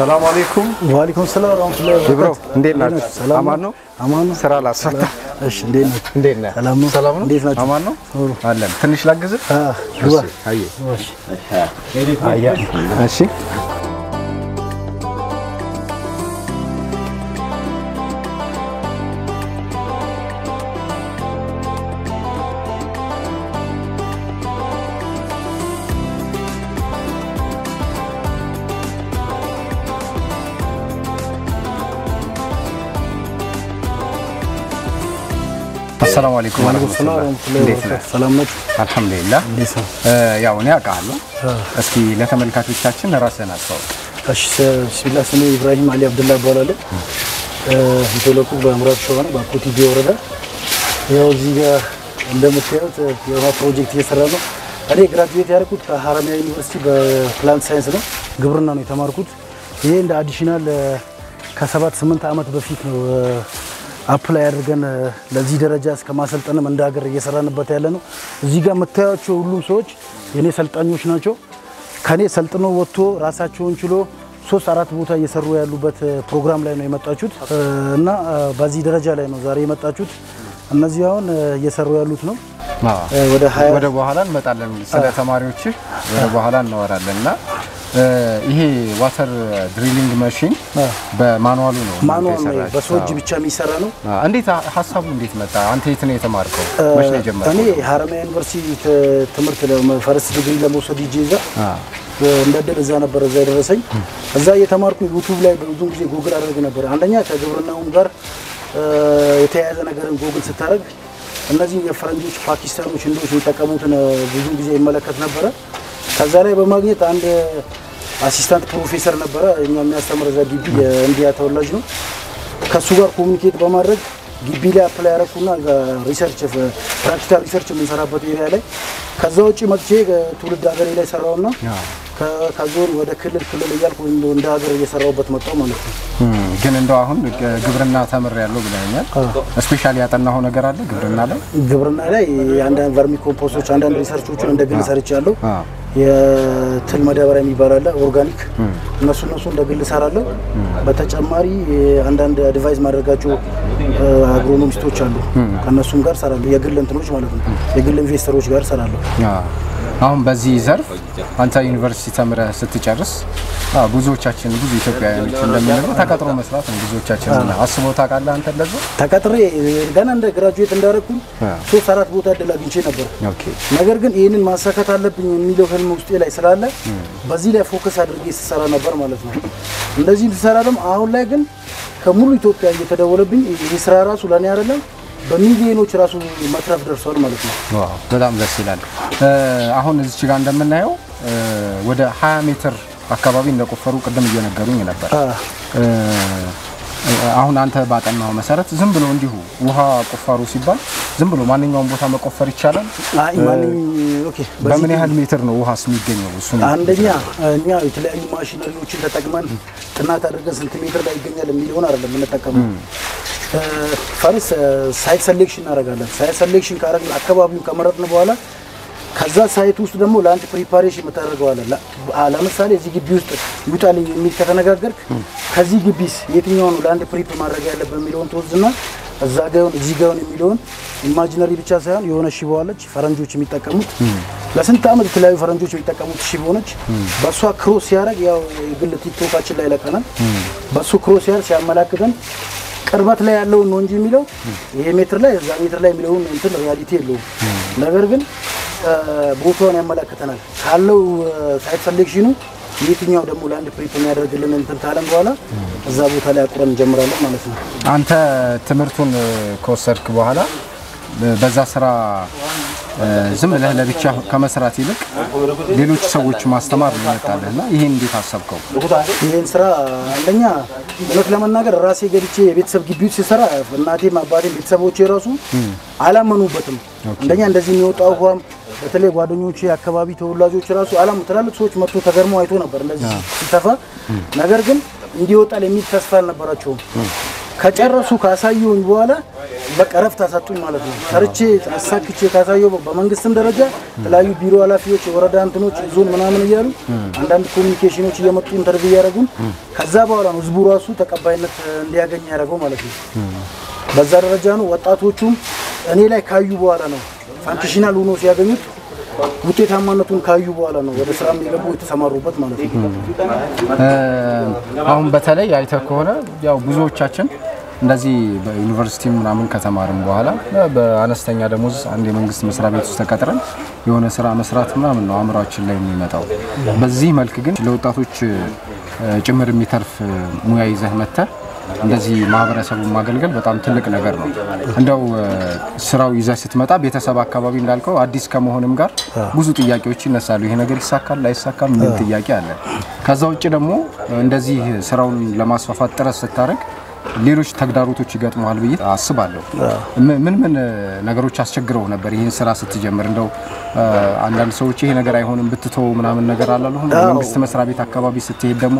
ሰላም አለይኩም ዋሊኩም ሰላም ወራህመቱላሂ ወበረካቱ። ብሮ እንዴት ናችሁ? ሰላም አማን ነው? አማን ነው። ስራ ላስፈታ። እሺ፣ እንዴት ናችሁ? እንዴት ነህ? ሰላም ነው። ሰላም ነው? እንዴት ናችሁ? አማን ነው? ኑሩ። አለን። ትንሽ ላግዝህ? አ ግባ። እሺ፣ አየ እሺ። አያ እሺ አሰላሙ አለይኩም ዋሊኩም ሰላም ወራህመቱላህ። ወራህመቱላሂ እንዴት ነህ? ወበረካቱ። ሰላም ናችሁ? አልሐምዱሊላህ። እንዴት ነው? እ፣ ያው እኔ አውቃለሁ። እስኪ ለተመልካቾቻችን ራስህን አስተዋውቅ። እሺ፣ ቢስሚላህ ስሜ ኢብራሂም አሊ አብዱላ እባላለሁ። እ፣ የተወለድኩት በምዕራብ ሸዋ ነው፣ በኮቲቤ ወረዳ። ያው እዚህ ጋር እንደምታዩት የውሃ ፕሮጀክት እየሰራ ነው። እኔ ግራጁዌት ያደረኩት ከሀረማያ ዩኒቨርሲቲ በፕላንት ሳይንስ ነው፣ ግብርና ነው የተማርኩት። ይሄ እንደ አዲሽናል ከሰባት ስምንት ዓመት በፊት ነው አፕላይ አድርገን እ፣ ለዚህ ደረጃ እስከ ማሰልጠንም እንደ ሀገር እየሰራንበት ያለ ነው። እዚህ ጋር የምታዩቸው ሁሉም ሰዎች የኔ ሰልጣኞች ናቸው። ከኔ ሰልጥኖ ወጥቶ ራሳቸውን ችሎ ሶስት አራት ቦታ እየሰሩ ያሉበት እ፣ ፕሮግራም ላይ ነው የመጣችሁት እ፣ እና እ፣ በዚህ ደረጃ ላይ ነው ዛሬ የመጣችሁት። እነዚህ አሁን እ፣ እየሰሩ ያሉት ነው አዎ። እ፣ ወደ ሀያ ወደ በኋላ እንመጣለን። ስለ ተማሪዎችህ ወደ በኋላ እናወራለን እና እ፣ ይሄ ዋተር ድሪሊንግ ማሽን አ። በማኑዋሉ ነው እናንተ ማኑዋል ነው የሰራችሁት? በሰው እጅ አዎ። ብቻ የሚሰራ ነው። አዎ። እንዴት ሀ- ሀሳቡ እንዴት መጣ? አንተ የት ነው የተማርከው? መች ነው የጀመርከው? እኔ ሀረማያ ዩኒቨርሲቲ ት- ትምህርት ፈርስት ዲግሪ ለመውሰድ ሂጄ እዛ አዎ። እንደ ዕድል እዛ ነበር እዛ የደረሰኝ። እዛ እየተማርኩ ዩቱብ ላይ ብዙ ጊዜ ጉግል አደርግ ነበር። አንደኛ ከግብርናውም ጋር እ፣ የተያያዘ ነገርን ጉግል ስታደርግ እነዚህ የፈረንጆች ፓኪስታኖች፣ ህንዶች የሚጠቀሙትን እ፣ ብዙ ጊዜ ይመለከት ነበረ። ከዛ ላይ በማግኘት አንድ አሲስታንት ፕሮፌሰር ነበረ እኛ የሚያስተምር እዛ ግቢ የኢንዲያ ተወላጅ ነው። ከእሱ ጋር ኮሚኒኬት በማድረግ ግቢ ላይ አፕላይ ያደረኩና ሪሰርች ፕራክቲካል ሪሰርች የምንሰራበት ኤሪያ ላይ ከዛ ውጭ መጥቼ ትውልድ ሀገሬ ላይ ሰራውና ከ- ከዞን ወደ ክልል ክልል እያልኩ እንደ እንደ ሀገር እየሰራሁበት መጣው ማለት ነው። እም፣ ግን እንደው አሁን ግ- ግብርና ተምር ያለው ብለኛል። ስፔሻሊ ያጠናኸው ነገር አለ ግብርና ላይ? ግብርና ላይ አንዳንድ ቨርሚ ኮምፖስቶች አንዳንድ ሪሰርቾችን እንደ ግል ሰርቻለሁ። አዎ። የትል ማዳበሪያ የሚባል አለ ኦርጋኒክ፣ እነሱ እነሱ እንደ ግል እሰራለሁ። በተጨማሪ አንዳንድ አድቫይዝ ማድረጋቸው አግሮኖሚስቶች አሉ። ከእነሱም ጋር እሰራለሁ። የግል እንትኖች ማለት ነው። የግል ኢንቨስተሮች ጋር እሰራለሁ። አዎ። አሁን በዚህ ዘርፍ አንተ ዩኒቨርሲቲ ተምረህ ስትጨርስ አዎ፣ ብዙዎቻችን ብዙ ኢትዮጵያውያኖች እንደሚነግሩ ተቀጥሮ መስራት ነው። ብዙዎቻችን አስበው ታውቃለህ አንተ እንደዛ? ተቀጥሬ ገና እንደ ግራጁዌት እንዳደረኩኝ አዎ። ሶስት አራት ቦታ እድል አግኝቼ ነበር። ኦኬ ነገር ግን ይህንን ማሳካት አለብኝ የሚለው ህልም ውስጤ ላይ ስላለ በዚህ ላይ ፎከስ አድርጌ ስሰራ ነበር ማለት ነው። እንደዚህ ስሰራ ደግሞ አሁን ላይ ግን ከሙሉ ኢትዮጵያ እየተደወለብኝ ይህ ስራ ራሱ ለእኔ አይደለም በሚሊዮኖች ራሱ መትረፍ ደርሷል ማለት ነው። ዋው በጣም ደስ ይላል። እ፣ አሁን እዚች ጋር እንደምናየው እ፣ ወደ 20 ሜትር አካባቢ እንደቆፈሩ ቅድም እየነገሩኝ ነበር። አ፣ እ፣ አሁን አንተ ባጠናው መሰረት ዝም ብሎ እንዲሁ ውሃ ቁፋሩ ሲባል ዝም ብሎ ማንኛውም ቦታ መቆፈር ይቻላል? አይ ማንኝ ኦኬ። በዚህ በምን ያህል ሜትር ነው ውሃስ የሚገኘው? እሱ ነው አንደኛ እኛ የተለያዩ ማሽነሪዎችን ተጠቅመን ጥናት አድርገን ስንት ሜትር ላይ ይገኛል የሚለውን አይደለም የምንጠቀመው። ፈርስ ሳይት ሰሌክሽን እናደርጋለን። ሳይት ሰሌክሽን ካደረግን አካባቢውን ከመረጥን በኋላ ከዛ ሳይት ውስጥ ደግሞ ለአንድ ፕሪፓሬሽን የምታደርገዋለን። ለምሳሌ እዚህ ግቢ ውስጥ ይውጣልኝ የሚል ከተነጋገርክ ከዚህ ግቢስ የትኛው ነው ለአንድ ፕሪፕ ማድረግ ያለበት የሚለውን ትወዝና እዛ ጋውን እዚህ ጋውን የሚለውን ኢማጂነሪ ብቻ ሳይሆን የሆነ ሽቦ አለች ፈረንጆች የሚጠቀሙት ለስንት ዓመት የተለያዩ ፈረንጆች የሚጠቀሙት ሽቦ ነች። በእሷ ክሮስ ሲያደርግ ያው የግል ቲክቶካችን ላይ ለቀናል። በእሱ ክሮስ ሲያደርግ ሲያመላክተን ቅርበት ላይ ያለውን ነው እንጂ የሚለው ይሄ ሜትር ላይ እዛ ሜትር ላይ የሚለውን እንትን ሪያሊቲ የለውም። ነገር ግን እ፣ ቦታውን ያመላክተናል ካለው ሳይት ሰሌክሽኑ የትኛው ደግሞ ለአንድ ፕሪፕ የሚያደርግልን እንትን ካለን በኋላ እዛ ቦታ ላይ አቁረን እንጀምራለን ማለት ነው። አንተ ትምህርቱን እ፣ ከወሰድክ በኋላ እ፣ በዛ ስራ እ፣ ዝም ብለህ ለብቻ ከመስራት ይልቅ ሌሎች ሰዎች ማስተማር ነው ይመጣልህ እና ይሄን እንዴት አሰብከው? ይህን ስራ አንደኛ እውነት ለመናገር ራሴ ገብቼ የቤተሰብ ግቢ ውስጥ ሲሰራ እናቴም አባቴም ቤተሰቦቼ ራሱ አላመኑበትም። አንደኛ እንደዚህ የሚወጣው ውሃም በተለይ ጓደኞቼ አካባቢ ተወላጆች ራሱ አላሙ ትላልቅ ሰዎች መጥቶ ተገርሞ አይቶ ነበር እንደዚህ ሲተፋ። ነገር ግን እንዲወጣል የሚል ተስፋ አልነበራቸውም። ከጨረሱ ካሳዩኝ በኋላ በቃ እረፍት አሳጡኝ ማለት ነው። ሰርቼ አሳክቼ ካሳየው በመንግስትም ደረጃ የተለያዩ ቢሮ ኃላፊዎች፣ የወረዳ እንትኖች፣ ዞን ምናምን እያሉ አንዳንድ ኮሚኒኬሽኖች እየመጡ ኢንተርቪው እያደረጉን ከዛ በኋላ ነው ህዝቡ ራሱ ተቀባይነት እንዲያገኝ ያደረገው ማለት ነው። በዛ ደረጃ ነው። ወጣቶቹም እኔ ላይ ካዩ በኋላ ነው ፋንክሽናል ሆኖ ሲያገኙት ውጤታማነቱን ካዩ በኋላ ነው ወደ ስራ የሚገቡ የተሰማሩበት ማለት ነው። አሁን በተለይ አይተህ ከሆነ ያው ብዙዎቻችን እንደዚህ በዩኒቨርሲቲ ምናምን ከተማርን በኋላ በአነስተኛ ደሞዝ አንድ የመንግስት መስሪያ ቤት ውስጥ ተቀጥረን የሆነ ስራ መስራት ምናምን ነው አእምሯችን ላይ የሚመጣው። በዚህ መልክ ግን ለወጣቶች ጭምር የሚተርፍ ሙያ ይዘህ መጥተህ እንደዚህ ማህበረሰቡን ማገልገል በጣም ትልቅ ነገር ነው። እንደው ስራው ይዘህ ስትመጣ ቤተሰብ አካባቢ እንዳልከው አዲስ ከመሆንም ጋር ብዙ ጥያቄዎች ይነሳሉ። ይሄ ነገር ይሳካል ላይሳካም የሚል ጥያቄ አለ። ከዛ ውጭ ደግሞ እንደዚህ ስራውን ለማስፋፋት ጥረት ስታደርግ ሌሎች ተግዳሮቶች ይገጥመዋል ብዬ አስባለሁ። ምን ምን ነገሮች አስቸግረው ነበር ይህን ስራ ስትጀምር? እንደው አንዳንድ ሰዎች ይሄ ነገር አይሆንም ብትተው ምናምን ነገር አላለሁም። መንግስት መስሪያ ቤት አካባቢ ስትሄድ ደግሞ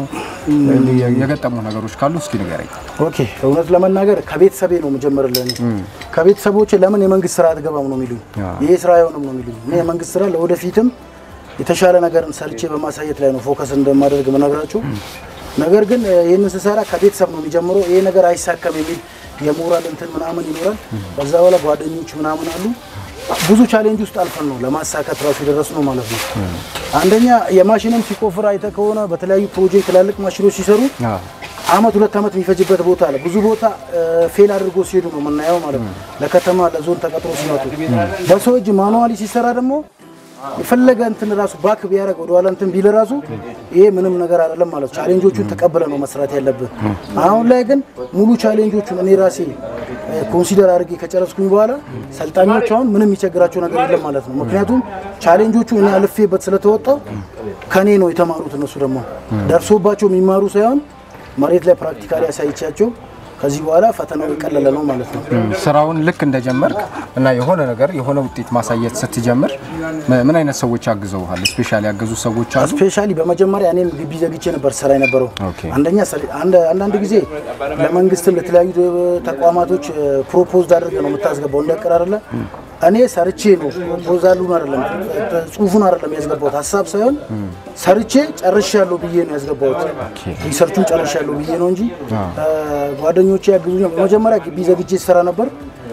የገጠሙ ነገሮች ካሉ እስኪ ንገረኝ። ኦኬ፣ እውነት ለመናገር ከቤተሰቤ ነው የምጀምርልህ። ከቤተሰቦቼ ለምን የመንግስት ስራ አትገባም ነው የሚሉኝ። ይሄ ስራ አይሆንም ነው የሚሉኝ። እኔ የመንግስት ስራ ለወደፊትም የተሻለ ነገርን ሰርቼ በማሳየት ላይ ነው ፎከስ እንደማደርግ መነግራቸው ነገር ግን ይህንን ስሰራ ከቤተሰብ ነው የሚጀምረው። ይሄ ነገር አይሳካም የሚል የሞራል እንትን ምናምን ይኖራል። በዛ በኋላ ጓደኞች ምናምን አሉ። ብዙ ቻሌንጅ ውስጥ አልፈን ነው ለማሳካት ራሱ የደረስ ነው ማለት ነው። አንደኛ የማሽንም ሲቆፍር አይተ ከሆነ በተለያዩ ፕሮጀክት ትላልቅ ማሽኖች ሲሰሩ አመት ሁለት አመት የሚፈጅበት ቦታ አለ። ብዙ ቦታ ፌል አድርጎ ሲሄዱ ነው የምናየው ማለት ነው። ለከተማ ለዞን ተቀጥሮ ሲመጡ በሰው እጅ ማኑዋሊ ሲሰራ ደግሞ የፈለገ እንትን ራሱ ባክ ቢያደርግ ወደ ኋላ እንትን ቢል ራሱ ይሄ ምንም ነገር አይደለም ማለት ነው። ቻሌንጆቹን ተቀብለ ነው መስራት ያለብን። አሁን ላይ ግን ሙሉ ቻሌንጆቹን እኔ ራሴ ኮንሲደር አድርጌ ከጨረስኩኝ በኋላ ሰልጣኞች አሁን ምንም የሚቸግራቸው ነገር የለም ማለት ነው። ምክንያቱም ቻሌንጆቹ እኔ አልፌበት ስለተወጣው ከኔ ነው የተማሩት። እነሱ ደግሞ ደርሶባቸው የሚማሩ ሳይሆን መሬት ላይ ፕራክቲካሊ ያሳይቻቸው ከዚህ በኋላ ፈተናው የቀለለ ነው ማለት ነው። ስራውን ልክ እንደጀመርክ እና የሆነ ነገር የሆነ ውጤት ማሳየት ስትጀምር ምን አይነት ሰዎች አግዘውሃል? ስፔሻሊ ያገዙ ሰዎች አሉ? ስፔሻሊ በመጀመሪያ እኔም ግቢ ዘግቼ ነበር ስራ የነበረው። ኦኬ። አንደኛ ሰሪ- አንድ- አንዳንድ ጊዜ ለመንግስትም ለተለያዩ ፕሮፖዝ ፕሮፖዝ አድርገህ ነው የምታስገባው እንደ እቅድ አይደለ። እኔ ሰርቼ ነው ፕሮፖዛሉን አይደለም ጽሁፉን አይደለም ያስገባሁት ሀሳብ ሳይሆን ሰርቼ ጨርሻለሁ ብዬ ነው ያስገባሁት። ሪሰርቹን ጨርሻለሁ ብዬ ነው እንጂ ጓደኞቼ ያግዙኛል። በመጀመሪያ ግቢ ዘግቼ ስራ ነበር።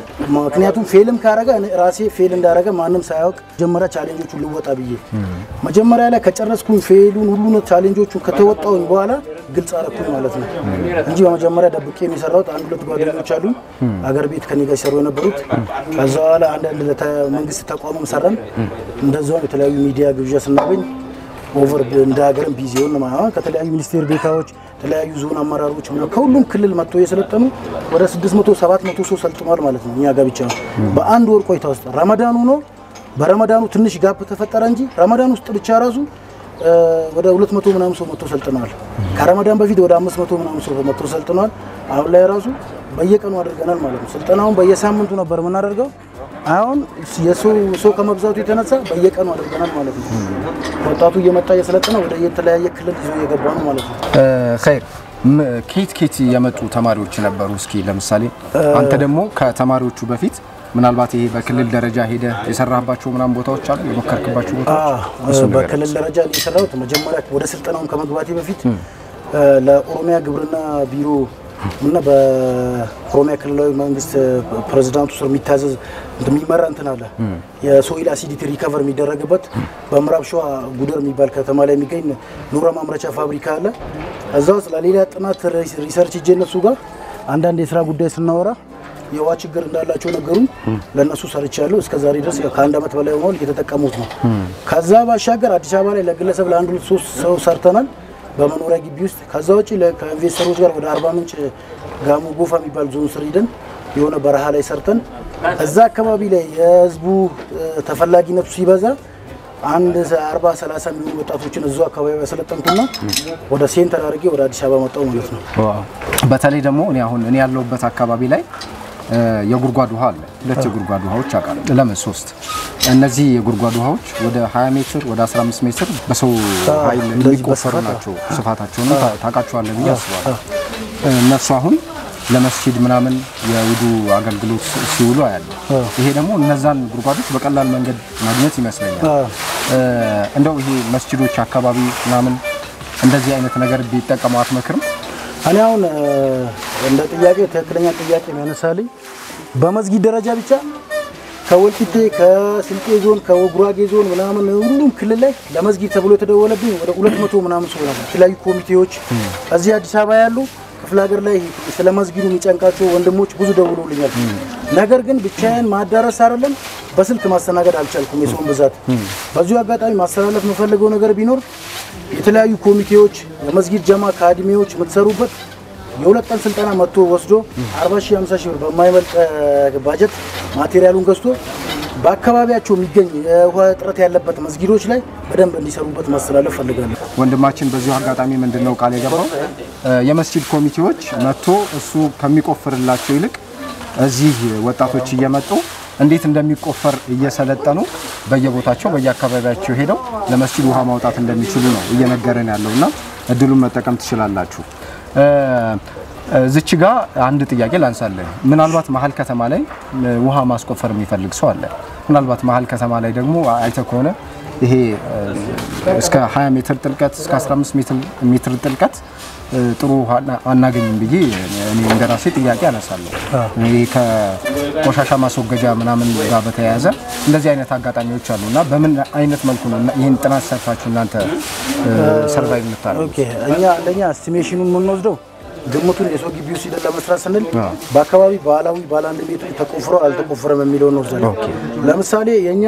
ምክንያቱም ፌልም ካረገ እኔ ራሴ ፌል እንዳረገ ማንም ሳያውቅ መጀመሪያ ቻሌንጆቹን ልወጣ ብዬ መጀመሪያ ላይ ከጨረስኩኝ ፌሉን ሁሉ ቻሌንጆቹን ከተወጣውኝ በኋላ ግልጽ አረኩኝ ማለት ነው እንጂ በመጀመሪያ ደብቄ የሚሰራውት አንድ ሁለት ጓደኞች አሉ አገር ቤት ከኔ ጋር ሲሰሩ የነበሩት። ከዛ በኋላ አንዳንድ ለተ- መንግስት ተቋምም ሰራን። እንደዚያውም የተለያዩ ሚዲያ ግብዣ ስናገኝ ኦቨር እንደ ሀገርም ቢዚ ሆን ማለት ከተለያዩ ሚኒስቴር ቤታዎች የተለያዩ ዞን አመራሮች ምናምን ከሁሉም ክልል መጥቶ የሰለጠኑ ወደ 600 700 ሰው ሰልጥኗል ማለት ነው። እኛ ጋር ብቻ ነው በአንድ ወር ቆይታ ውስጥ ረመዳኑ ነው። በረመዳኑ ትንሽ ጋፕ ተፈጠረ እንጂ ረመዳን ውስጥ ብቻ ራሱ እ፣ ወደ 200 ምናምን ሰው መጥቶ ሰልጥነዋል። ከረመዳን በፊት ወደ 500 ምናምን ሰው መጥቶ ሰልጥነዋል። አሁን ላይ ራሱ በየቀኑ አድርገናል ማለት ነው። ስልጠናውን በየሳምንቱ ነበር የምናደርገው። አሁን የሰው ሰው ከመብዛቱ የተነሳ በየቀኑ አድርገናል ማለት ነው። ወጣቱ እየመጣ እየሰለጠነ ወደ የተለያየ ክልል ይዞ እየገባ ነው ማለት ነው። ኸይር ም- ኬት ኬት የመጡ ተማሪዎች ነበሩ? እስኪ ለምሳሌ አንተ ደግሞ ከተማሪዎቹ በፊት ምናልባት ይሄ በክልል ደረጃ ሄደ የሰራህባቸው ምናምን ቦታዎች አሉ የሞከርክባቸው ቦታዎች? እሱን ንገረኝ። በክልል ደረጃ ነው የሰራሁት። መጀመሪያ ወደ ስልጠናውን ከመግባቴ በፊት እ፣ ለኦሮሚያ ግብርና ቢሮ እና በኦሮሚያ ክልላዊ መንግስት ፕሬዚዳንቱ ስር የሚታዘዝ እንትን የሚመራ እንትን አለ የሶይል አሲዲቲ ሪከቨር የሚደረግበት በምዕራብ ሸዋ ጉደር የሚባል ከተማ ላይ የሚገኝ ኑረ ማምረቻ ፋብሪካ አለ። እዛ ውስጥ ለሌላ ጥናት ሪሰርች እጄ እነሱ ጋር አንዳንድ የስራ ጉዳይ ስናወራ የውሃ ችግር እንዳላቸው ነገሩን ለእነሱ ሰርቻለሁ። እስከ ዛሬ ድረስ ያው ከአንድ ዓመት በላይ ሆኗል እየተጠቀሙት ነው። ከዛ ባሻገር አዲስ አበባ ላይ ለግለሰብ ለአንድ ሁለት ሶስት ሰው ሰርተናል በመኖሪያ ግቢ ውስጥ። ከዛ ውጭ ለ- ከኢንቨስተሮች ጋር ወደ አርባ ምንጭ ጋሞ ጎፋ የሚባል ዞን ስር ሂደን የሆነ በረሃ ላይ ሰርተን እዛ አካባቢ ላይ የህዝቡ እ፣ ተፈላጊነቱ ሲበዛ አንድ አርባ ሰላሳ የሚሆኑ ወጣቶችን እዛው አካባቢ ያሰለጠንኩና ወደ ሴንተር አድርጌ ወደ አዲስ አበባ መጣው ማለት ነው። በተለይ ደግሞ እኔ አሁን እኔ ያለሁበት አካባቢ ላይ እ፣ የጉድጓድ ውሃ አለ። ሁለት የጉድጓድ ውሃዎች አውቃለሁ። ለምን ሶስት? እነዚህ የጉድጓድ ውሃዎች ወደ 20 ሜትር ወደ 15 ሜትር በሰው ኃይል እንደዚህ የሚቆፈሩ በስፋት ናቸው። ስፋታቸውንም ታ- ታውቃቸዋለህ ብዬ አስባለሁ። እነሱ አሁን ለመስጂድ ምናምን የውዱ አገልግሎት ሲ- ሲውሉ አያለ። ይሄ ደግሞ እነዛን ጉድጓዶች በቀላል መንገድ ማግኘት ይመስለኛል። አዎ። እ፣ እንደው ይሄ መስጂዶች አካባቢ ምናምን እንደዚህ አይነት ነገር ቢጠቀሙ አትመክርም? እኔ አሁን እ፣ እንደ ጥያቄ ትክክለኛ ጥያቄ ነው ያነሳልኝ። በመስጊድ ደረጃ ብቻ ከወልቂጤ ከስልጤ ዞን ከጉራጌ ዞን ምናምን ሁሉም ክልል ላይ ለመስጊድ ተብሎ የተደወለብኝ ወደ ሁለት መቶ ምናምን ሰው ነበር። የተለያዩ ኮሚቴዎች እዚህ አዲስ አበባ ያሉ ክፍለ ሀገር ላይ ስለ መስጊዱ የሚጨንቃቸው ወንድሞች ብዙ ደውሎልኛል። ነገር ግን ብቻዬን ማዳረስ አይደለም በስልክ ማስተናገድ አልቻልኩም፣ የሰውን ብዛት። በዚሁ አጋጣሚ ማስተላለፍ የምፈልገው ነገር ቢኖር የተለያዩ ኮሚቴዎች የመስጊድ ጀማ ከአድሜዎች የምትሰሩበት የሁለት ቀን ስልጠና መጥቶ ወስዶ 40 ሺህ 50 ሺህ ብር በማይበልጥ እ፣ ባጀት ማቴሪያሉን ገዝቶ በአካባቢያቸው የሚገኝ የውሃ እጥረት ያለበት መስጊዶች ላይ በደንብ እንዲሰሩበት ማስተላለፍ ፈልጋለሁ። ወንድማችን በዚሁ አጋጣሚ ምንድን ነው ቃል የገባው እ፣ የመስጂድ ኮሚቴዎች መጥቶ እሱ ከሚቆፍርላቸው ይልቅ እዚህ ወጣቶች እየመጡ እንዴት እንደሚቆፈር እየሰለጠኑ በየቦታቸው በየአካባቢያቸው ሄደው ለመስጂድ ውሃ ማውጣት እንደሚችሉ ነው እየነገረን ያለው እና እድሉን መጠቀም ትችላላችሁ። እ፣ እዚች ጋ አንድ ጥያቄ ላንሳለን። ምናልባት መሀል ከተማ ላይ እ፣ ውሃ ማስቆፈር የሚፈልግ ሰው አለ። ምናልባት መሀል ከተማ ላይ ደግሞ አይተ ከሆነ ይሄ እ፣ እስከ 20 ሜትር ጥልቀት እስከ 15 ሜትር ሜትር ጥልቀት እ፣ ጥሩ ውሃ አና- አናገኝም ብዬ እኔ እንደራሴ ጥያቄ አነሳለሁ። ይሄ ከቆሻሻ ማስወገጃ ምናምን ጋር በተያያዘ እንደዚህ አይነት አጋጣሚዎች አሉ እና በምን አይነት መልኩ ነው እና ይህን ጥናት ሰርታችሁ እናንተ ሰርቫይቭ የምታደርጉት? ኦኬ እኛ አንደኛ እስቲሜሽኑን የምንወስደው ግምቱን የሰው ግቢ ውስጥ ሂደን ለመስራት ስንል አዎ። በአካባቢ ባህላዊ ባለ አንድ ሜትር ተቆፍሮ አልተቆፈረም የሚለውን እንወስዳለን። ለምሳሌ የእኛ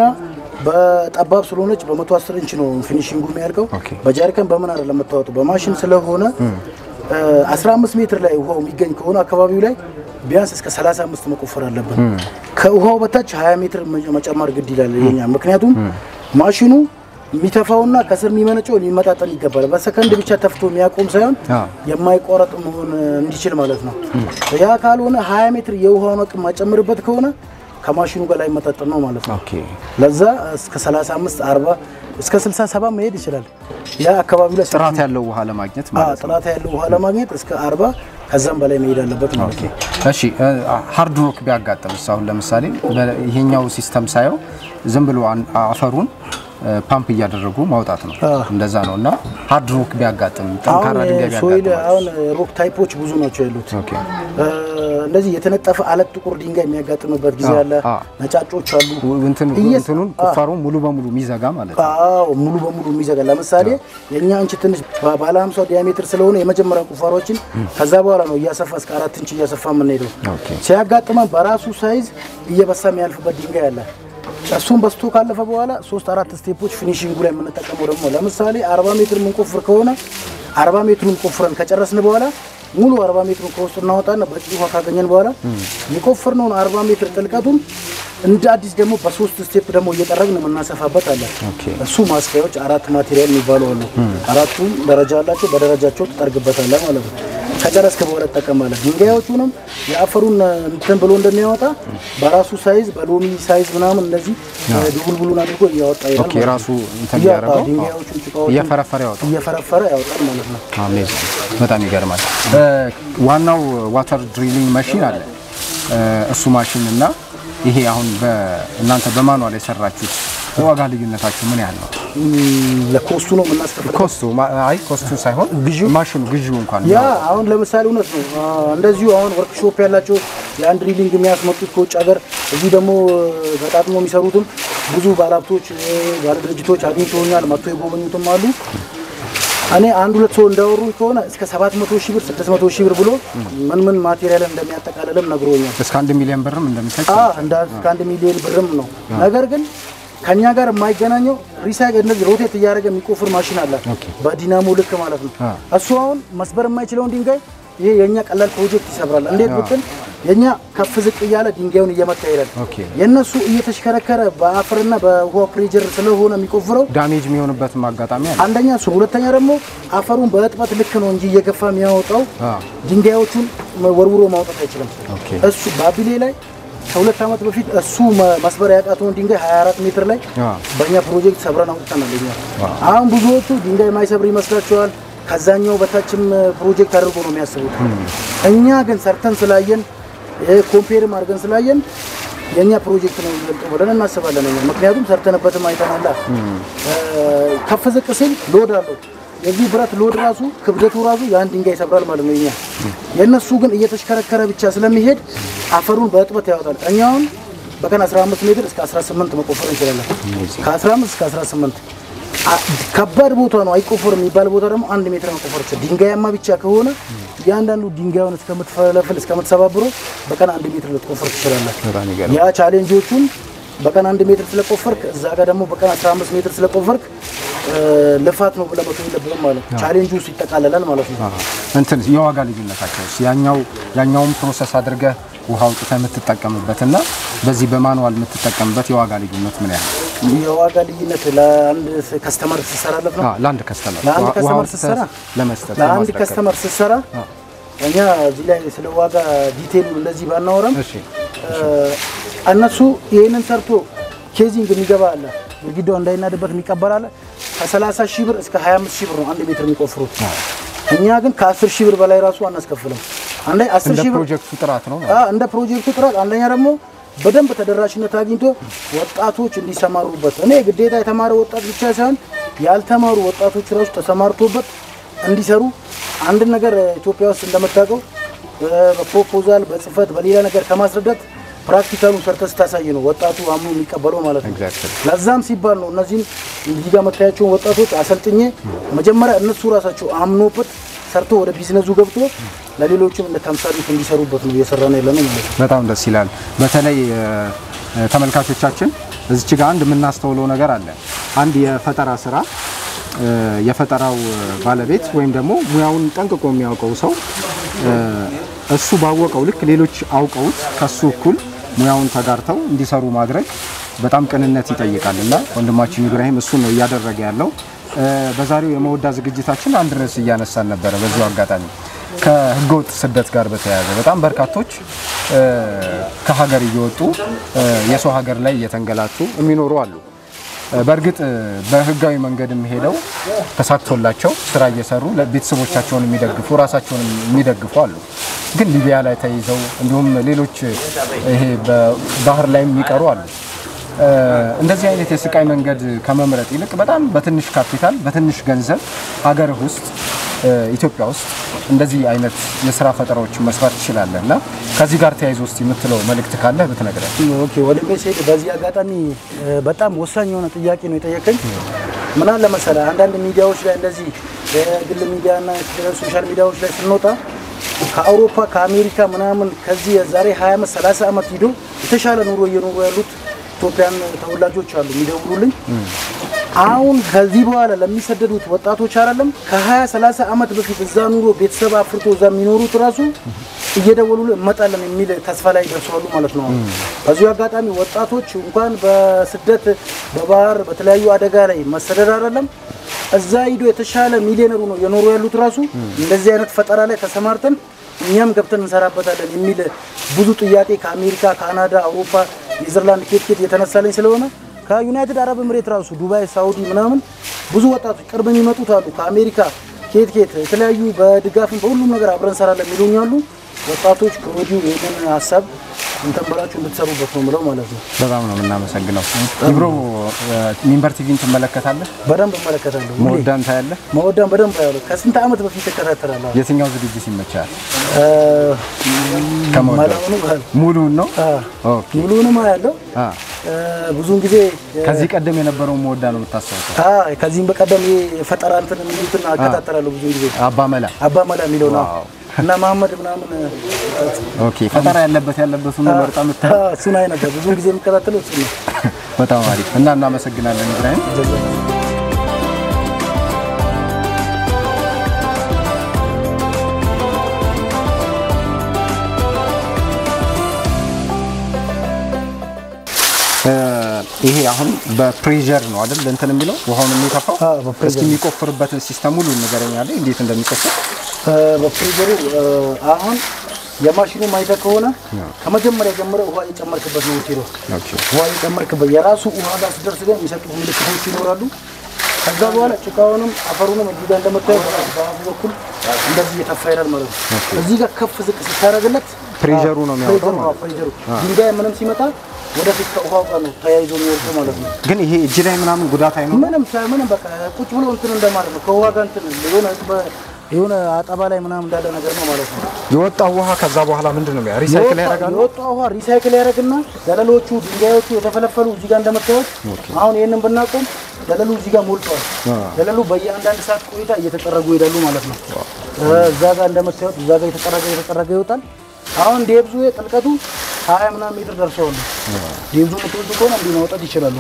በጠባብ ስለሆነች በመቶ አስር ኢንች ነው ፊኒሽንጉ የሚያልቀው። ኦኬ። በጃሪካን በምን አይደለም የምታወጡ በማሽን ስለሆነ እ፣ 15 ሜትር ላይ ውሃው የሚገኝ ከሆነ አካባቢው ላይ ቢያንስ እስከ 35 መቆፈር አለብን። ከውሃው በታች 20 ሜትር መጨመር ግድ ይላል የኛ ምክንያቱም ማሽኑ የሚተፋውና ከስር የሚመነጨው ሊመጣጠን ይገባል። በሰከንድ ብቻ ተፍቶ የሚያቆም ሳይሆን አዎ። የማይቋረጥ መሆን እንዲችል ማለት ነው። ያ ካልሆነ 20 ሜትር የውሃውን አቅም ማጨምርበት ከሆነ ከማሽኑ ጋር ላይመጣጠን ነው ማለት ነው። ኦኬ ለዛ እስከ 35 40 እስከ 67 መሄድ ይችላል። ያ አካባቢው ላይ ጥራት ያለው ውሃ ለማግኘት አ፣ ማለት ነው። ጥራት ያለው ውሃ ለማግኘት እስከ 40 ከዛም በላይ መሄድ አለበት ማለት ነው። እሺ ሃርድ ሮክ ቢያጋጥምስ አሁን ለምሳሌ በ- ይሄኛው ሲስተም ሳየው ዝም ብሎ አን- አፈሩን እ፣ ፓምፕ እያደረጉ ማውጣት ነው አዎ። እንደዛ ነው እና ሃርድ ሮክ ቢያጋጥም ጠንካራ አሁን ድንጋይ ሶይል ቢያጋጥም አሁን ሮክ ታይፖች ብዙ ናቸው ያሉት። ኦኬ እ፣ እንደዚህ የተነጠፈ አለት ጥቁር ድንጋይ የሚያጋጥምበት ጊዜ አዎ፣ አለ። አዎ። ነጫጮች አሉ። እንትን እየስ- እንትኑን አዎ። ቁፋሮ ሙሉ በሙሉ የሚዘጋ ማለት ነው። አዎ ሙሉ በሙሉ የሚዘጋ ለምሳሌ የእኛ እንች ትንሽ ባ- ባለ 50 ዲያሜትር ስለሆነ የመጀመሪያ ቁፋሮችን ከዛ በኋላ ነው እያሰፋ እስከ አራት ኢንች እያሰፋ የምንሄደው። ኦኬ። ሲያጋጥመን በራሱ ሳይዝ እየበሳ የሚያልፍበት ድንጋይ አለ። እሱም በስቶ ካለፈ በኋላ ሶስት አራት ስቴፖች ፊኒሽንጉ ላይ የምንጠቀመው ደግሞ ለምሳሌ 40 ሜትር የምንቆፍር ከሆነ 40 ሜትሩን ቆፍረን ከጨረስን በኋላ ሙሉ 40 ሜትሩን ከውስጡ እናወጣና በቂ ውሃ ካገኘን በኋላ የቆፈርነውን 40 ሜትር ጥልቀቱን እንደ አዲስ ደግሞ በሶስት ስቴፕ ደግሞ እየጠረግን የምናሰፋበት አለ። ኦኬ። እሱ ማስኪያዎች አራት ማቴሪያል የሚባሉ አሉ። አራቱም ደረጃ አላቸው። በደረጃቸው ትጠርግበታለህ ማለት ነው። ከጨረስክ በኋላ ትጠቀማለህ። ድንጋዮቹንም የአፈሩን እንትን ብሎ እንደሚያወጣ በራሱ ሳይዝ በሎሚ ሳይዝ ምናምን እንደዚህ ድቡልቡሉን አድርጎ እያወጣ ይሄዳል ኦኬ ማለት ነው። ራሱ እንትን እያወጣ እያደረገው ድንጋዮቹን ጭቃዎቹን እየፈረፈረ ያወጣል። እየፈረፈረ ያወጣል ማለት ነው። አሜዚንግ በጣም ይገርማል። እ፣ ዋናው ዋተር ድሪሊንግ ማሽን አለ እ፣ እሱ ማሽን እና ይሄ አሁን በእናንተ በማኑዋል የሰራችሁት የዋጋ ልዩነታችሁ ምን ያህል ነው? እም፣ ለኮስቱ ነው የምናስከፍለው። ኮስቱ ማ- አይ ኮስቱ ሳይሆን ግዢው? ማሽኑ ግዢው እንኳን ያ አሁን ለምሳሌ እውነት ነው። አ፣ እንደዚሁ አሁን ወርክሾፕ ያላቸው የአንድ ድሪሊንግ የሚያስመጡት ከውጭ ሀገር እዚህ ደግሞ ገጣጥሞ የሚሰሩትም ብዙ ባለሀብቶች እ፣ ባለድርጅቶች አግኝተውኛል። መጥቶ የጎበኙትም አሉ። እኔ አንድ ሁለት ሰው እንዳወሩ ከሆነ እስከ 700 ሺህ ብር 600 ሺህ ብር ብሎ ምን ምን ማቴሪያል እንደሚያጠቃልልም ነግሮኛል። እስከ አንድ ሚሊዮን ብርም እንደሚሰጥ አ እንደ ከአንድ ሚሊዮን ብርም ነው። ነገር ግን ከኛ ጋር የማይገናኘው ሪሳይክል እንደዚህ ሮቴት እያደረገ የሚቆፍር ማሽን አለ፣ በዲናሞ ልክ ማለት ነው። አ። እሱ አሁን መስበር የማይችለውን ድንጋይ ይሄ የኛ ቀላል ፕሮጀክት ይሰብራል። እንዴት ብትል የኛ ከፍ ዝቅ እያለ ድንጋዩን እየመታ ይሄዳል። ኦኬ። የእነሱ እየተሽከረከረ በአፈርና በውሃ ፕሬጀር ስለሆነ የሚቆፍረው ዳሜጅ የሚሆንበትም አጋጣሚ አለ። አንደኛ እሱ፣ ሁለተኛ ደግሞ አፈሩን በእጥበት ልክ ነው እንጂ እየገፋ የሚያወጣው አ። ድንጋዮቹን ወርውሮ ማውጣት አይችልም። ኦኬ። እሱ ባቢሌ ላይ ከሁለት ዓመት በፊት እሱ መ- መስበር ያቃተውን ድንጋይ 24 ሜትር ላይ አ። በእኛ ፕሮጀክት ሰብረን አውጥተናል። እኛ አሁን ብዙዎቹ ድንጋይ ማይሰብር ይመስላቸዋል። ከዛኛው በታችም ፕሮጀክት አድርጎ ነው የሚያስቡት። እኛ ግን ሰርተን ስላየን ኮምፔርም አድርገን ስላየን የእኛ ፕሮጀክት ነው የሚበልጠው ብለን እናስባለን። እኛ ምክንያቱም ሰርተንበትም አይተናላ። ከፍ ዝቅ ሲል ሎድ አለው። የዚህ ብረት ሎድ ራሱ ክብደቱ ራሱ የአንድ ድንጋይ ይሰብራል ማለት ነው። የኛ የእነሱ ግን እየተሽከረከረ ብቻ ስለሚሄድ አፈሩን በእጥበት ያወጣል። እኛውን በቀን 15 ሜትር እስከ 18 መቆፈር እንችላለን። ከ15 እስከ 18 አ- ከባድ ቦታ ነው አይቆፈር የሚባል ቦታ ደግሞ አንድ ሜትር መቆፈር ይችላል። ድንጋያማ ብቻ ከሆነ እያንዳንዱ ድንጋዩን እስከምትፈለፍል እስከምትሰባብሮ በቀን አንድ ሜትር ልትቆፈር ትችላለህ። በጣም ይገርም። ያ ቻሌንጆቹን በቀን አንድ ሜትር ስለቆፈርክ እዛ ጋር ደግሞ በቀን 15 ሜትር ስለቆፈርክ እ፣ ልፋት ነው ብለህ መተው የለብህም ማለት ነው። ቻሌንጁ ውስጥ ይጠቃለላል ማለት ነው። እንትን የዋጋ ልዩነታቸው ያኛው ያኛውን ፕሮሰስ አድርገህ ውሃ አውጥተህ የምትጠቀምበት እና በዚህ በማኑዋል የምትጠቀምበት የዋጋ ልዩነት ምን ያህል? የዋጋ ልዩነት ለአንድ ከስተመር ስትሰራለት ነው። አዎ፣ ለአንድ ከስተመር ለአንድ ውሃ ከስተመር አውጥተህ ስትሰራ ለመስጠት ለአንድ ለማስረከብ። ከስተመር ስትሰራ እኛ እዚህ ላይ ስለ ዋጋ ዲቴሉ እንደዚህ ባናወራም እሺ እ፣ እነሱ ይህንን ሰርቶ ኬዚንግ የሚገባ አለ፣ ግድግዳው እንዳይናድበት የሚቀበር አለ። ከ30 ሺህ ብር እስከ 25 ሺህ ብር ነው አንድ ሜትር የሚቆፍሩት። እኛ ግን ከ10 ሺህ ብር በላይ ራሱ አናስከፍልም። አንዴ 10 እንደ ሺህ ብር ፕሮጀክቱ ጥራት ነው ማለት አ እንደ ፕሮጀክቱ ጥራት አንደኛ ደግሞ በደንብ ተደራሽነት አግኝቶ ወጣቶች እንዲሰማሩበት እኔ ግዴታ የተማረ ወጣት ብቻ ሳይሆን ያልተማሩ ወጣቶች ራሱ ተሰማርቶበት እንዲሰሩ አንድን ነገር ኢትዮጵያ ውስጥ እንደምታውቀው እ፣ በፕሮፖዛል በጽህፈት በሌላ ነገር ከማስረዳት ፕራክቲካሉን ሰርተ ስታሳይ ነው ወጣቱ አምኖ የሚቀበለው ማለት ነው። Exactly. ለዛም ሲባል ነው እነዚህን እዚህ ጋር መታያቸውን ወጣቶች አሰልጥኜ መጀመሪያ እነሱ ራሳቸው አምኖበት ሰርቶ ወደ ቢዝነሱ ገብቶ ለሌሎችም እንደ ተምሳሌት እንዲሰሩበት ነው እየሰራ ነው ያለነው ማለት ነው። በጣም ደስ ይላል። በተለይ እ፣ እ፣ ተመልካቾቻችን እዚች ጋር አንድ የምናስተውለው ነገር አለ። አንድ የፈጠራ ስራ እ፣ የፈጠራው እ፣ ባለቤት ወይም ደግሞ ሙያውን ጠንቅቆ የሚያውቀው ሰው እ፣ እሱ ባወቀው ልክ ሌሎች አውቀውት ከሱ እኩል ሙያውን ተጋርተው እንዲሰሩ ማድረግ በጣም ቅንነት ይጠይቃል እና ወንድማችን ኢብራሂም እሱ ነው እያደረገ ያለው። እ፣ በዛሬው የመወዳ ዝግጅታችን አንድ ርዕስ እያነሳን ነበረ። በዚሁ አጋጣሚ ከህገወጥ ስደት ጋር በተያያዘ በጣም በርካቶች እ፣ ከሀገር እየወጡ እ፣ የሰው ሀገር ላይ እየተንገላቱ የሚኖሩ አሉ። እ፣ በእርግጥ እ፣ በህጋዊ መንገድም ሄደው ተሳክቶላቸው ስራ እየሰሩ ለቤተሰቦቻቸውን የሚደግፉ ራሳቸውን የሚደግፉ አሉ። ግን ሊቢያ ላይ ተይዘው እንዲሁም ሌሎች እ፣ ይሄ በባህር ላይ የሚቀሩ አሉ። እ፣ እንደዚህ አይነት የስቃይ መንገድ ከመምረጥ ይልቅ በጣም በትንሽ ካፒታል በትንሽ ገንዘብ ሀገርህ ውስጥ እ፣ ኢትዮጵያ ውስጥ እንደዚህ አይነት የስራ ፈጠራዎችን መስራት ትችላለህ እና ከዚህ ጋር ተያይዞ ውስጥ የምትለው መልእክት ካለህ ብትነግረን። ኦኬ ወደ ሜሴድ በዚህ አጋጣሚ እ፣ በጣም ወሳኝ የሆነ ጥያቄ ነው የጠየቀኝ። ምን አለ መሰለህ አንዳንድ ሚዲያዎች ላይ እንደዚህ የግል ሚዲያና ሶሻል ሚዲያዎች ላይ ስንወጣ ከአውሮፓ ከአሜሪካ ምናምን ከዚህ የዛሬ 20 ዓመት 30 ዓመት ሂዶ የተሻለ ኑሮ እየኖሩ ያሉት ኢትዮጵያን ተወላጆች አሉ የሚደውሉልኝ። አሁን ከዚህ በኋላ ለሚሰደዱት ወጣቶች አይደለም ከ20 30 ዓመት በፊት እዛ ኑሮ ቤተሰብ አፍርቶ እዛ የሚኖሩት ራሱ እየደወሉ እንመጣለን የሚል ተስፋ ላይ ደርሰዋሉ ማለት ነው። በዚሁ አጋጣሚ ወጣቶች እንኳን በስደት በባህር በተለያዩ አደጋ ላይ መሰደድ አይደለም እዛ ሂዶ የተሻለ ሚሊዮነሩ ነው የኖሩ ያሉት ራሱ እንደዚህ አይነት ፈጠራ ላይ ተሰማርተን እኛም ገብተን እንሰራበታለን የሚል ብዙ ጥያቄ ከአሜሪካ፣ ካናዳ፣ አውሮፓ፣ ኔዘርላንድ ኬት ኬት የተነሳለኝ ስለሆነ ከዩናይትድ አረብ ኤምሬት ራሱ ዱባይ፣ ሳውዲ ምናምን ብዙ ወጣቶች ቅርብ የሚመጡት አሉ። ከአሜሪካ ኬት ኬት የተለያዩ በድጋፍም በሁሉም ነገር አብረን እንሰራለን የሚሉኝ አሉ። ወጣቶች ከወዲሁ ይህንን ሀሳብ እንትን ብላችሁ እንድትሰሩበት ነው ምለው ማለት ነው። በጣም ነው የምናመሰግነው። ኢብሮ ሚንበር ቲቪን ትመለከታለህ? በደንብ እመለከታለሁ። ሁሌ መወዳን ታያለህ? መወዳን በደንብ ያለው ከስንት ዓመት በፊት እከታተላለሁ። የትኛው ዝግጅት ይመቻል? እ፣ ከመወዳን መላውኑ ባህል ሙሉውን ነው? አ፣ ኦኬ። ሙሉውንም አያለው። አ፣ እ፣ ብዙውን ጊዜ እ፣ ከዚህ ቀደም የነበረውን መወዳ ነው የምታስታውሰው? አ፣ ከዚህም በቀደም ይሄ የፈጠራ እንትን የሚሉትን እከታተላለሁ ብዙ ጊዜ አባ መላ። አባ መላ የሚለው ነው ዋው። እና መሀመድ ምናምን እ፣ ኦኬ። ፈጠራ ያለበት ያለበትን ነው መርጣ የምታ አ፣ እሱን አይ ነበር ብዙውን ጊዜ የምከታተለው እሱ ነው። በጣም አሪፍ እና እናመሰግናለን ኢብራሂም። እ፣ ይሄ አሁን በፕሬዠር ነው አይደል እንትን የሚለው ውሃውን የሚተፋው? አዎ፣ በፕሬዠር እስኪ የሚቆፍርበትን ሲስተም ሁሉ ንገረኝ አለ እንዴት እንደሚቆፍር። እ፣ በፍሪዘሩ እ፣ አሁን የማሽኑ ማይተ ከሆነ ከመጀመሪያ ጀምረ ውሃ የጨመርክበት ነው የምትሄደው። ኦኬ። ውሃ የጨመርክበት የራሱ ውሃ ጋር ስደርስ ግን የሚሰጡት ምልክቶች ይኖራሉ። ከዛ በኋላ ጭቃውንም አፈሩንም እዚህ ጋር እንደምታዩት በአፉ በኩል እንደዚህ እየተፋ ይላል ማለት ነው። እዚህ ጋር ከፍ ዝቅ ስታደርግለት ፕሬዠሩ ነው የሚያወጣው ፕሬዠሩ ነው፣ ፕሬዠሩ ድንጋይ ምንም ሲመጣ ወደፊት ከውሃው ጋር ነው ተያይዞ የሚወርደው ማለት ነው። ግን ይሄ እጅ ላይ ምናምን ጉዳት አይኖርም? ምንም ሳ- ምንም በቃ ቁጭ ብሎ እንትን እንደማለት ነው። ከውሃ ጋር እንትን የሆነ በ- የሆነ አጠባ ላይ ምናምን እንዳለ ነገር ነው ማለት ነው። የወጣው ውሃ ከዛ በኋላ ምንድን ነው ሪሳይክል ያደርጋሉ? የወጣ ውሃ ሪሳይክል ያደርግና ደለሎቹ ድንጋዮቹ የተፈለፈሉ እዚህ ጋር እንደምታዩት አሁን ይህንን ብናቆም ደለሉ እዚህ ጋር ሞልቷል። ደለሉ በየአንዳንድ ሰዓት ቆይታ እየተጠረጉ ይሄዳሉ ማለት ነው። እዛ ጋር እንደምታዩት እዛ ጋር የተጠረገ የተጠረገ ይወጣል። አሁን ዴብዙ ጥልቀቱ ሀያ ምናምን ሜትር ደርሰዋል። ዴብዙ የምትወዱ ከሆነ እንዲህ ማውጣት ይችላሉ።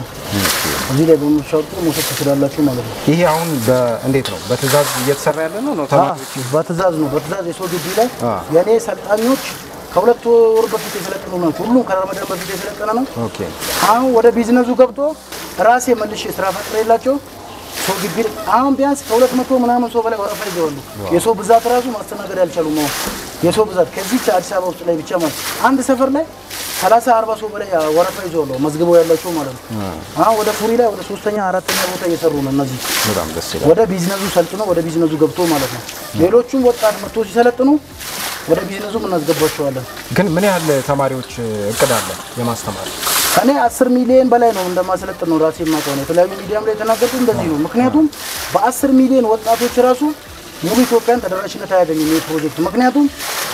እዚህ ላይ በምሻወጡ መውሰድ ትችላላችሁ ማለት ነው። ይሄ አሁን በእንዴት ነው በትእዛዝ እየተሰራ ያለ ነው ነው ተማሪዎች በትእዛዝ ነው። በትእዛዝ የሰው ግቢ ላይ አ። የእኔ ሰልጣኞች ከሁለት ወር በፊት የሰለጠኑ ናቸው። ሁሉም ከረመዳን በፊት የሰለጠነ ነው። ኦኬ አሁን ወደ ቢዝነሱ ገብቶ ራሴ መልሼ ስራ ፈጥሬላቸው ሰው ግቢ ላይ አሁን ቢያንስ ከሁለት መቶ ምናምን ሰው በላይ ወረፋ ይዘዋሉ። የሰው ብዛት ራሱ ማስተናገድ ያልቻሉም። አሁን የሰው ብዛት ከዚች አዲስ አበባ ውስጥ ላይ ብቻ ማለት አንድ ሰፈር ላይ ሰላሳ አርባ ሰው በላይ ወረፋ ይዘዋሉ መዝግበው ያላቸው ማለት ነው። አሁን ወደ ፉሪ ላይ ወደ ሶስተኛ አራተኛ ቦታ እየሰሩ ነው እነዚህ በጣም ደስ ይላል። ወደ ቢዝነሱ ሰልጥኖ ወደ ቢዝነሱ ገብቶ ማለት ነው። ሌሎቹም ወጣት መጥቶ ሲሰለጥኑ ወደ ቢዝነሱ እናስገባቸዋለን። ግን ምን ያህል ተማሪዎች እቅድ አለ የማስተማር? እኔ አስር ሚሊዮን በላይ ነው እንደማሰለጥን ነው ራሴ የማውቀው ነው። የተለያዩ ሚዲያም ላይ የተናገርኩት እንደዚህ ነው። ምክንያቱም በአስር ሚሊዮን ወጣቶች ራሱ ሙሉ ኢትዮጵያን ተደራሽነት አያገኝም ይህ ፕሮጀክት። ምክንያቱም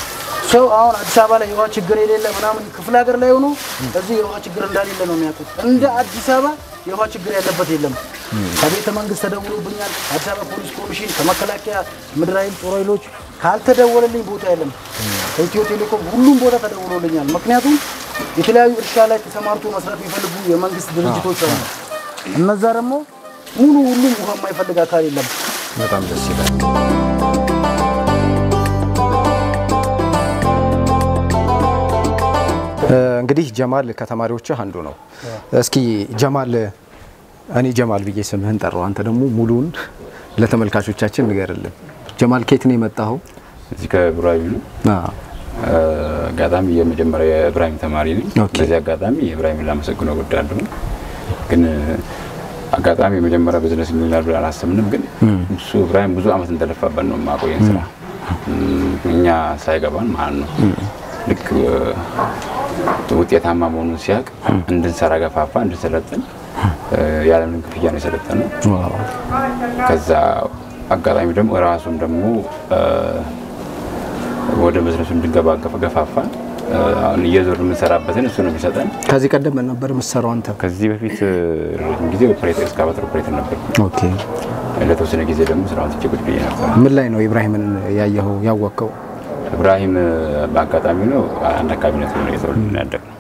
ሰው አሁን አዲስ አበባ ላይ የውሃ ችግር የሌለ ምናምን ክፍለ ሀገር ላይ ሆኖ እዚህ የውሃ ችግር እንዳሌለ ነው የሚያውቁት። እንደ አዲስ አበባ የውሃ ችግር ያለበት የለም። ከቤተ መንግስት ተደውሎብኛል። አዲስ አበባ ፖሊስ ኮሚሽን፣ ከመከላከያ ምድር ኃይል ጦር ኃይሎች ካልተደወለልኝ ቦታ የለም። ከኢትዮ ቴሌኮም ሁሉም ቦታ ተደውሎልኛል። ምክንያቱም የተለያዩ እርሻ ላይ ተሰማርቶ መስራት የሚፈልጉ የመንግስት ድርጅቶች አሉ። እነዛ ደግሞ ሙሉ ሁሉም ውሃ የማይፈልግ አካል የለም። በጣም ደስ ይላል። እንግዲህ ጀማል ከተማሪዎችህ አንዱ ነው። እስኪ ጀማል እኔ ጀማል ብዬ ስምህን ጠራው፣ አንተ ደግሞ ሙሉውን ለተመልካቾቻችን ንገርልን። ጀማል ከየት ነው የመጣኸው? እዚህ ከብራዊ ነው። አዎ። አጋጣሚ የመጀመሪያ የእብራሂም ተማሪ ነኝ። ኦኬ። በዚህ አጋጣሚ የእብራሂምን ላመሰግነው እወዳለሁ። ግን አጋጣሚ የመጀመሪያ ቢዝነስ ይሆናል ብለን አላሰብንም። ግን እሱ እብራሂም ብዙ አመት እንደለፋበት ነው የማቆየን ስራ እኛ ሳይገባን ማለት ነው። ልክ ውጤታማ መሆኑን ሲያውቅ እንድንሰራ ገፋፋ፣ እንድንሰለጥን ያለምንም ክፍያ ነው የሰለጠነው። ከዛ አጋጣሚ ደግሞ ራሱም ደግሞ ወደ ቢዝነሱ እንድንገባ ገፋፋ። አሁን እየዞር የምንሰራበትን እሱ ነው የሚሰጠን። ከዚህ ቀደም ምን ነበር የምትሰራው አንተ? ከዚህ በፊት ረጅም ጊዜ ኦፕሬተር እስካቫተር ኦፕሬተር ነበርኩ። ኦኬ። ለተወሰነ ጊዜ ደግሞ ስራውን ትቼ ቁጭ ብዬ ነበር። ምን ላይ ነው ኢብራሂምን ያየኸው ያወቅኸው? እብራሂም በአጋጣሚ ነው አንድ አካባቢ ነው የተወለድን ያደግነው።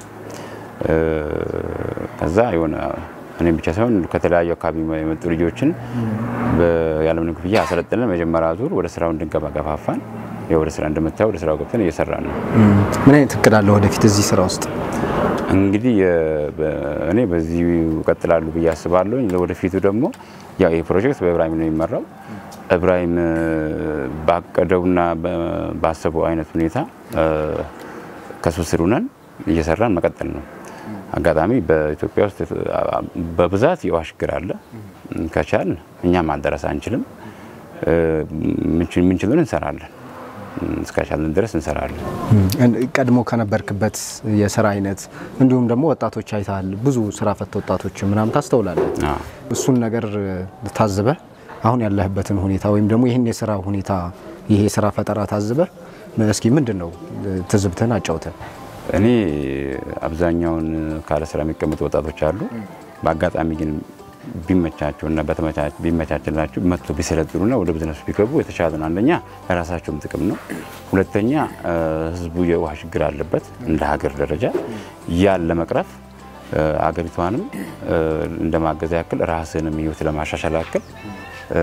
ከዛ የሆነ እኔም ብቻ ሳይሆን ከተለያዩ አካባቢ የመጡ ልጆችን ያለምንም ክፍያ አሰለጥነን መጀመሪያ ዙር ወደ ስራው እንድንገባ ገፋፋን። ያው ወደ ስራ እንደምታየው ወደ ስራው ገብተን እየሰራን ነው። ምን አይነት እቅድ አለ ወደፊት እዚህ ስራ ውስጥ? እንግዲህ የ- በ- እኔ በዚህ እቀጥላለሁ ብዬ አስባለሁ። ለወደፊቱ ደግሞ ያው ይህ ፕሮጀክት በእብራሂም ነው የሚመራው። እብራሂም እ፣ ባቀደውና በ- ባሰበው አይነት ሁኔታ እ፣ ከሱ ስር ሆነን እየሰራን መቀጠል ነው። አጋጣሚ በኢትዮጵያ ውስጥ አ- በብዛት የውሃ ችግር አለ። ከቻል እኛም ማደረስ አንችልም። እ፣ ምንችል- ምንችሉን እንሰራለን። እስከቻለን ድረስ እንሰራለን። ቀድሞ ከነበርክበት የስራ አይነት እንዲሁም ደግሞ ወጣቶች አይተሃል፣ ብዙ ስራ ፈት ወጣቶች ምናምን ታስተውላለህ። አዎ። እሱን ነገር ታዝበህ አሁን ያለህበትን ሁኔታ ወይም ደግሞ ይህን የስራ ሁኔታ ይሄ የስራ ፈጠራ ታዝበህ እስኪ ምንድን ነው ትዝብትህን አጫውተን። እኔ አብዛኛውን ካለ ስራ የሚቀመጡ ወጣቶች አሉ። በአጋጣሚ ግን ቢመቻቸው እና በተመቻች ቢመቻችላቸው መጥቶ ቢሰለጥኑና ወደ ቢዝነሱ ቢገቡ የተሻለ ነው። አንደኛ ለራሳቸውም ጥቅም ነው። ሁለተኛ እ፣ ህዝቡ የውሃ ችግር አለበት እንደ ሀገር ደረጃ ያን ለመቅረፍ እ፣ አገሪቷንም እ፣ እንደማገዝ ያክል ራስንም ህይወት ለማሻሻል ያክል እ፣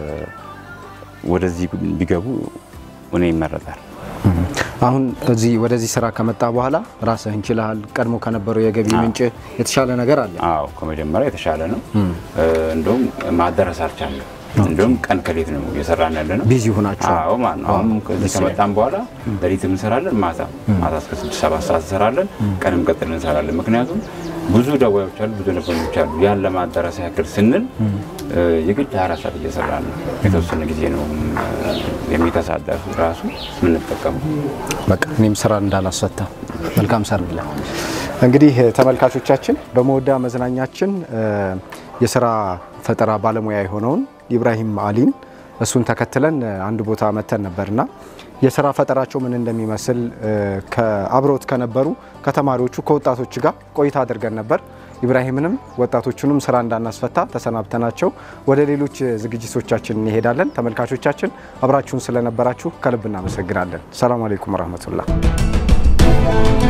ወደዚህ ቢገቡ እኔ ይመረጣል። አሁን እዚህ ወደዚህ ስራ ከመጣ በኋላ ራስህን ችለሃል። ቀድሞ ከነበረው የገቢ ምንጭ የተሻለ ነገር አለ። አዎ ከመጀመሪያ የተሻለ ነው። እንደውም ማደረስ አልቻለም። እንደውም ቀን ከሌት ነው እየሰራን ያለ ነው። ቢዚ ሆናችኋል። አዎ ማለት ነው። አሁን ከዚህ ከመጣን በኋላ ሌሊትም እንሰራለን፣ ማታ ማታ እስከ ስድስት ሰባት ሰዓት እንሰራለን፣ ቀንም ቀጥል እንሰራለን። ምክንያቱም ብዙ ደዋዮች አሉ፣ ብዙ ነበኞች አሉ። ያን ለማዳረስ ያክል ስንል እ፣ የግድ አራት ሰዓት እየሰራ ነው። የተወሰነ ጊዜ ነው የሚተሳደር ራሱ የምንጠቀመው። በቃ እኔም ስራ እንዳላስፈታ መልካም ሰርግላ። እንግዲህ ተመልካቾቻችን በመወዳ መዝናኛችን የስራ ፈጠራ ባለሙያ የሆነውን ኢብራሂም አሊን እሱን ተከትለን አንድ ቦታ መተን ነበርና የስራ ፈጠራቸው ምን እንደሚመስል ከአብረውት ከነበሩ ከተማሪዎቹ ከወጣቶች ጋር ቆይታ አድርገን ነበር። ኢብራሂምንም ወጣቶቹንም ስራ እንዳናስፈታ ተሰናብተናቸው ወደ ሌሎች ዝግጅቶቻችን እንሄዳለን። ተመልካቾቻችን አብራችሁን ስለነበራችሁ ከልብ እናመሰግናለን። ሰላም አለይኩም ወረህመቱላህ